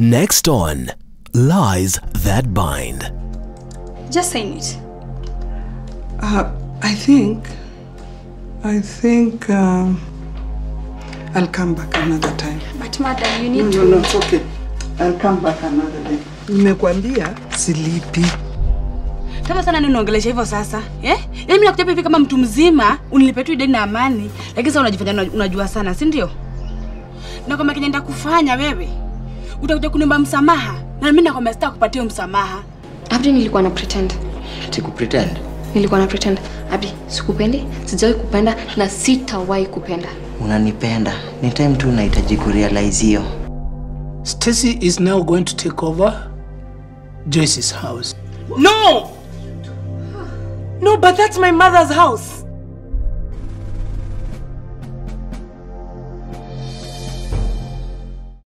Next on Lies That Bind. Just sign it. Uh, I think, I think um, I'll come back another time. But madam, you No, need no, to. no, it's okay. I'll come back another day. Nimekwambia silipi. Tama sana nini unaongelesha hivyo sasa? Eh? Yaani mimi nakuja hivi kama mtu mzima, unilipe tu deni na amani, lakini sasa unajifanya una- unajua sana, si ndio? Na kama kinenda kufanya wewe, utakuja kuniomba msamaha. Na mimi nakwambia sitaki kupatia msamaha. Abdi, nilikuwa na pretend, Sikupretend. nilikuwa na pretend. Abdi, sikupendi, sijawahi kupenda na sitawahi kupenda. Unanipenda. Ni time tu unahitaji kurealize hiyo. Stacy is now going to take over Joyce's house. No! No, but that's my mother's house.